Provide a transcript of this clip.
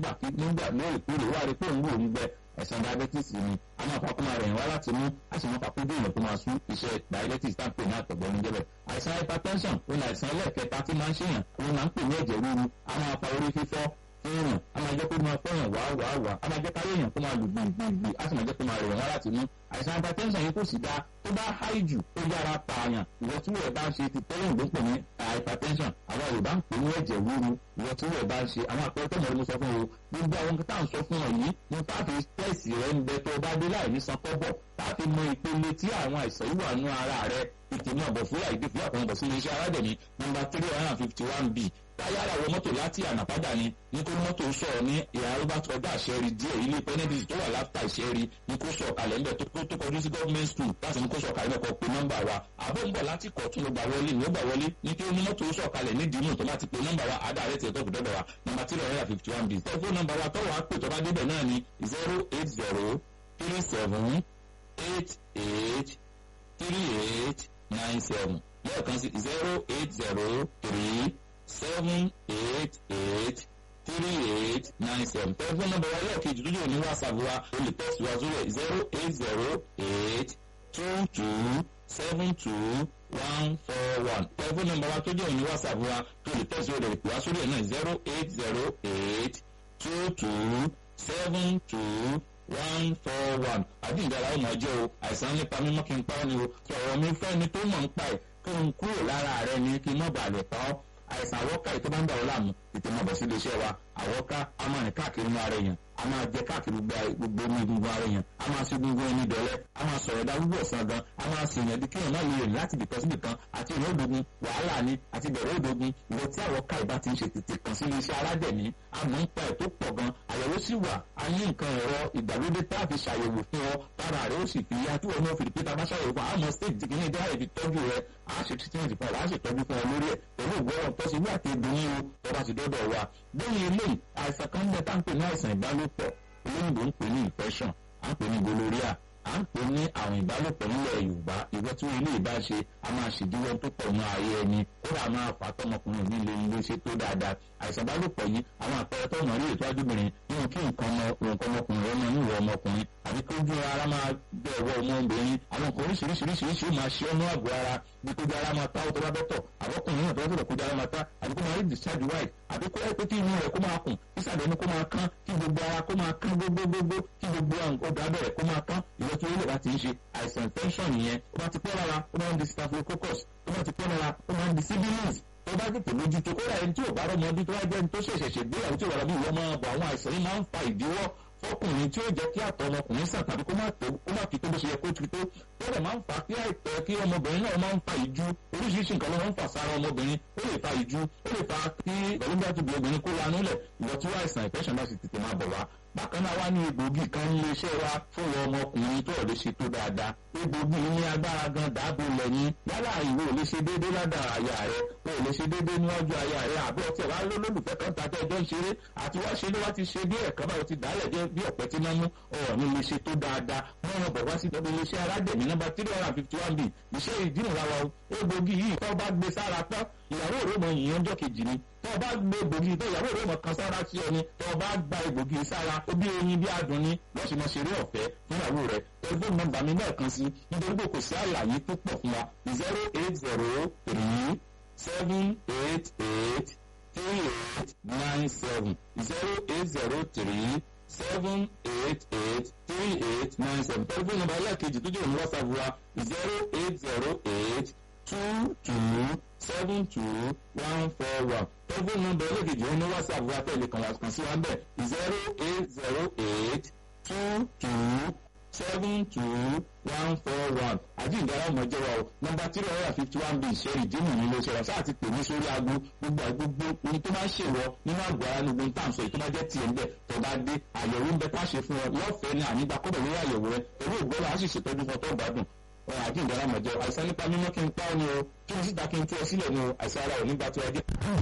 gbà kí nígbà lóòrèkóòrè wà rí pé òun wò ń gbẹ ẹ̀sán diabetes ni a máa fapá máa rẹ̀yìn wá láti mú a sì máa fapá bí èèyàn tó máa sún iṣẹ́ diabetes tá à ń pè ní àtọ̀gbẹ́ ní jẹ́bẹ̀. àìsàn hypertension ó ní àìsàn ẹlẹ́ẹ̀kẹta tí máa ń ṣèyàn òun máa ń pè ní ẹ̀jẹ̀ ríru a máa fa orí fífọ́ fún èèyàn a máa jẹ́ kó máa fẹ́yàn wá wá wá a máa jẹ́ káyé èèyàn kó máa lù gbìngbìngbì a sì máa jẹ́ kó máa rẹ̀yìn wá láti mú àìsàn hypertension yìí kò sì dáa tó bá háì jù ó yára pààyàn ìwọ tí wọ́n bá ń ṣe ti tẹ́lẹ̀ ìgbó pè ní hypertension àwọn yorùbá ń pè ní ẹ̀jẹ̀ ríru ìwọ tí wọ́n bá ń ṣe àwọn àpẹẹrẹ tẹ́lẹ̀ mo sọ fún o gbogbo àwọn tá à ń sọ fún ọ yìí ní fáfi tẹ́sì rẹ ń bẹ tó bá dé láì ní san kọ́bọ̀ láti mọ ìpele tí àwọn àìsàn yìí wà nú ara rẹ ìtìmọ̀ ọ̀bọ̀ fúlà ìdí fúlà kan bọ̀ sí iléeṣẹ́ aládẹ̀mí nọ́mbà three hundred and fifty one b táyára wọ mọ́tò láti ànàpádà ni ní kó mọ́tò sọ̀rọ̀ ní ìhà robert ọjà àṣẹrí díẹ̀ ilé penedis tó wà láfta ìṣẹ́rí ní kó sọ̀ kalẹ̀ ńbẹ̀ tó tó kọjú sí government school láti ní kó sọ̀ kalẹ̀ kọ́ pé nọ́mbà wa àbọ̀ ń bọ̀ láti kọ̀ tún ló gbà wọlé ní ó gbà wọlé ní kí ní mọ́tò sọ̀ kalẹ̀ ní dìímù tó bá ti pé nọ́mbà wa àdá rẹ̀ tiẹ̀ tó fi dọ́dọ̀ wa nọ́mbà three hundred and fifty one b tẹ́fún nọ́mbà wa tọ́wọ́ á pè tó bá débẹ̀ náà ni zero eight zero three seven eight eight three eight nine seven lẹ́ẹ̀kan sí zero eight zero three seven eight eight three eight nine seven tẹlifóònù nọ́mbà wa lẹ́ẹ̀kejì lójú òní whatsapp wa o lè tẹ́sí wa sórí ẹ̀ zero eight zero eight two two seven two one four one tẹlifóònù nọ́mbà wa tó jẹ́ òní whatsapp wa tó lè tẹ́sí rẹ̀ pè wá sórí ẹ̀ náà zero eight zero eight two two seven two one four one àdìgbàlá ọmọ jẹ́ o àìsàn nípa mímọ́ kí n pa ọ́ ni o sọ̀rọ̀ mi fẹ́ ni tó mọ̀ ń pa ẹ̀ kí n kúrò lára rẹ ni kí n mọ̀ bàlẹ̀ pa ọ́ àìsàn àwọ́ká yìí tó bá ń dà ọ́ láàmú tètè máa bọ̀ sí iléeṣẹ́ wa àwọ́ká a máa rìn káàkiri inú ara èèyàn a máa jẹ káàkiri gbogbo omi egungun ara èèyàn a máa ṣe egungun ẹni dọ̀lẹ́ a máa sọ̀rọ̀ dá gbogbo ọ̀sán gan a máa ṣe èèyàn bí kéèyàn náà lè rìn láti bìkan síbì kan àti ìrìn òdogun wàhálà ni àti bẹ̀rẹ̀ òdogun ìwọ tí àwọ́ká ìbá ti ń ṣe tètè kàn sí iléeṣẹ́ aládẹ̀mí àmọ́ ń pa ẹ̀ tó pọ̀ gan àyẹ̀wò sì wà a ní nǹkan ẹ̀rọ ìgbàlódé tá a fi ṣàyẹ̀wò fún ọ tára rẹ ó sì fi yá tí wọn náà fi rí pé tá a bá ṣàyẹ̀wò fún àmọ́ stage tí kìíní dáhà ibi tọ́jú rẹ a ṣe treatment fún ọ a ṣe tọ́jú fún ọ lórí ẹ̀ pẹ̀lú ìgbọ́ràn tó ṣe wí àti ìdùnnú o tó bá ti dọ́dọ̀ wa lẹ́yìn eléyìí àìsàn kan bẹ tá à ń pè ní àìsàn ìbálòpọ̀ olóyìnbó ń pè ní infection à ń pè ní gonorrhea à ń pè ní àwọn ìbálòpọ̀ nílẹ̀ yorùbá ìwọ tí wọn ilé ìbá ṣe a máa ṣèdíwọ́ tó pọ̀ ní ayé ẹni kódà máa fà á tọmọkùnrin ní ilé ilé ṣe tó dáadáa àìsàn ìbálòpọ̀ yìí àwọn àpẹẹrẹ tó mọ̀ rí ètò ajúbìnrin nínú kí nǹkan ọmọkùnrin ọmọ níwọ̀ ọmọkùnrin àbí kí ojú ara máa bẹ̀ ọwọ́ ọmọbìnrin àwọn nǹkan oríṣiríṣiríṣiríṣi ó máa ṣe ọ́nú àgọ́ ara bí kójú ara máa ta ó tó bá bẹ́ tọ̀ àbọ̀kùnrin náà tó bá tọ̀ kójú ara máa ta àbí kó máa rí discharge white àbí kó ẹ pé kí inú rẹ̀ kó máa kùn kí sàdénú kó máa kán kí gbogbo ara kó máa kán gbogbogbò kí gbogbo ọ̀dọ̀ abẹ́rẹ́ kó máa kán ìwọ tí olóògbé ti ń ṣe àìsàn infection nìyẹn ó bá ti pẹ́ lára ó máa ń di staphylococcus ó bá ti pẹ́ lára ó máa ń di sibilance tó bá tètè mójútó kódà ẹni tí ò bá rọmọ ọdún tó wá jẹ́ ẹni tó ṣẹ̀ṣẹ̀ ṣègbéyàwó tí ò wà bí ìwọ máa bọ̀ àwọn àìsàn yìí máa ń fa ìdíwọ́ fọkùnrin tí ó jẹ́ kí àtọ̀ ọmọkùnrin sàn tàbí kó má tó kó má fi tó bó ṣe yẹ kó ti tó tó dẹ̀ máa ń fa kí àìtọ́ kí ọmọbìnrin náà máa ń fa ìjú oríṣiríṣi nǹkan ló máa ń fà sára ọmọbìnrin ó lè fa ìjú ó lè fa kí ìgbàlódé àtúbí obìnrin kó lanú lẹ̀ ìwọ tí wọ́n àìsàn ìfẹ́sàn bá sì tètè máa bọ̀ wá bákan náà wá ní egbògi kan ní iléeṣẹ́ wa fún ọmọkùnrin tó ò lè ṣe tó dáadáa egbògi ní agbára gan dáàbò lẹ́yìn yálà ìwọ ò lè ṣe déédéé ládàá àyà rẹ o ò lè ṣe déédéé níwájú àyà rẹ àbí ọtí ẹ̀wá lólùfẹ́ kan tàbí ẹjọ́ ń ṣeré àti wá ṣe ló wá ti ṣe bí ẹ̀kan báwo ti dálẹ̀ jẹ́ bí ọ̀pẹ tí náà mú ọ̀rọ̀ ní lè ṣe tó dáadáa wọ́n rán bọ̀ wá sí ìjọba iléeṣẹ́ aládẹ̀mí nọ́mbà three hundred and fifty one b iṣẹ́ ìdínà wa o egbògi yìí tó bá gbé sára tán ìyàwó rẹ̀ mọ ìyẹn ọjọ́ kejì ni tó bá gbé egbògi tó ìyàwó rẹ̀ mọ kan sára sí ọ ni tó bá gba egbògi sára ó bí oyin bí adùn ni lọ́sùn mọ́ ṣeré ọ̀fẹ́ fún ìyàwó rẹ̀ tẹlifóònù nọ́mbà mi náà kan sí nítorí pé kò sí àlàyé tó pọ̀ fún wa zero eight zero three seven eight eight three eight nine seven zero eight zero three seven eight eight three eight nine seven tẹlifóònù nọ́mbà ẹlẹ́ẹ̀kejì tó jẹ́ òun whatsapp wa zero eight zero eight two two seven two one four one tẹlifóònù nọ́mbà ẹlẹ́ẹ̀kejì òun ní whatsapp wa tẹ̀lé kan wá kan sí wa bẹ́ẹ̀ zero eight zero eight two two seven two one four one àjíǹdára ọmọ jẹ́ wa o nọ́mbà three hundred and fifty one b ìṣẹ́rì dínú nílé iṣẹ́ wa sáà ti pè ní sórí aago gbogbo àgbogbo ohun tó máa ń ṣèwọ nínú àgọ́ ara ní gbogbo táǹsọ̀ èyí tó máa jẹ́ tiẹ̀ ń bẹ̀ tó bá dé àyẹ̀wò ń bẹ tá a ṣe fún ọ lọ́fẹ̀ẹ́ ní ànígbà kọ́bẹ̀ lórí àyẹ̀wò rẹ pẹ̀lú ìgbọ́lá a sì ṣètọ́jú fún ọ tó gbádùn ọ̀rọ̀ àjíǹdára ọmọ jẹ́ àìsàn nípa mímọ́ kí n pa ọ́ ni o kí n síta kí n tú ọ sílẹ̀ ni o àìsàn ara ò nígbà tó ẹ dé.